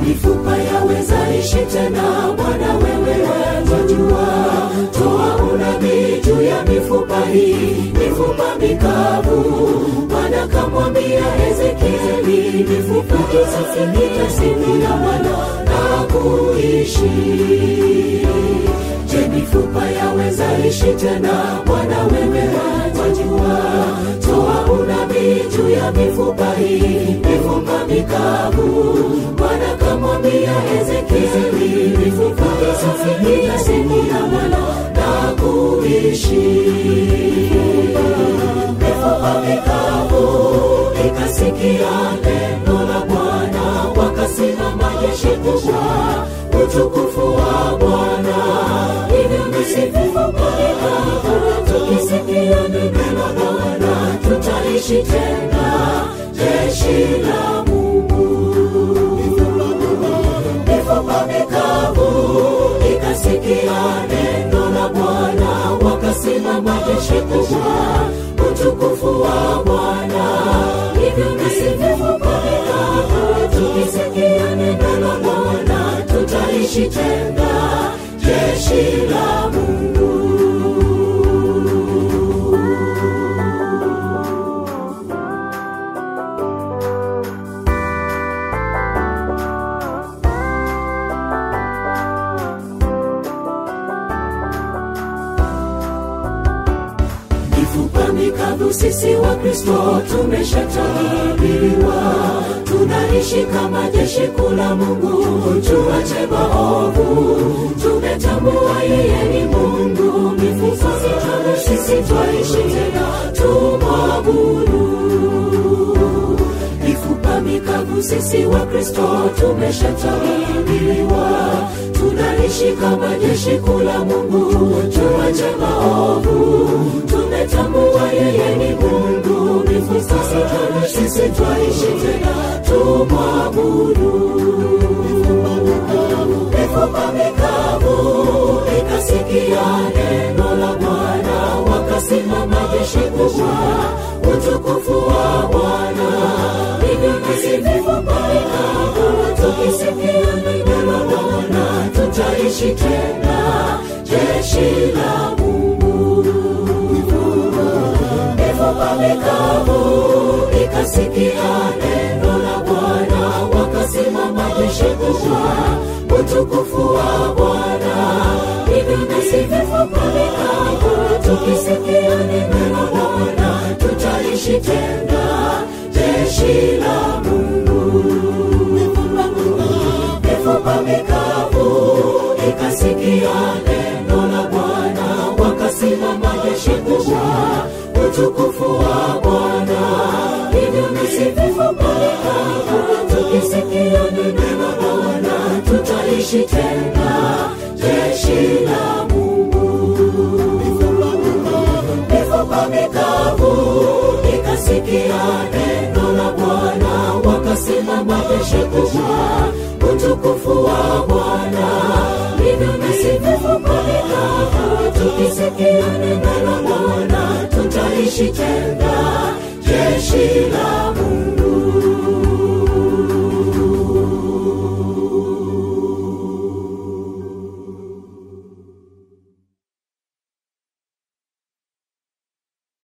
mifupa yaweza ishi tena bwana wewe wajua toa unabii juu ya mifupa hii mifupa mikavu bwana kamwambia ezekieli mifupa isafikitasifia bwana na kuishi je mifupa yaweza ishi tena bwana wewe wajua toa unabii juu ya mifupa hii mifupa mikavu bwana kamwambia ezekieli mifupa isafikitasifia bwana na kuishi mifupa mikavu ikasikia neno la bwana wakasimama jeshi kubwa utukufu wa bwana hivyo basi vifupa mikavu tukisikia neno la bwana tutaishi tena jeshi la mungu mifupa mikavu ikasikia neno la bwana wakasimama jeshi kubwa utukufu wa bwana hivyo basi vifupa mikavu tukisikia neno la bwana tutaishi tena jeshi la mungu mifupa mikavu sisi wa kristo tumeshatabiriwa tunaishi kama jeshi kula mungu tuache maovu tumetambua yeye ni mungu mifupa mikavu sisi twaishi tena tumwabudu mifupa mikavu sisi wa kristo tumeshatabiriwa tunaishi kama jeshi kula mungu tuache maovu tumetambua yeye ni mungu mifupa mikavu sisi twaishi tena tumwabudu mifupa mikavu ikasikia neno la bwana wakasimama jeshi kubwa utukufu wa bwana hivyo basi mifupa mikavu tukisikia neno la bwana tutaishi tena jeshi la mungu mifupa mikavu ikasikia neno la bwana wakasimama jeshi kubwa utukufu wa bwana hivyo basi mifupa mikavu tukisikia neno la bwana tutaishi tena jeshi la mungu mifupa mikavu ikasikia neno la bwana wakasimama jeshi kubwa utukufu wa bwana hivyo basi mifupa mikavu tukisikia neno la bwana tutaishi tena jeshi la mungu mifupa mikavu ikasikia neno la bwana wakasimama jeshi kubwa utukufu wa bwana hivyo basi mifupa mikavu tukisikia neno la bwana tutaishi tena jeshi la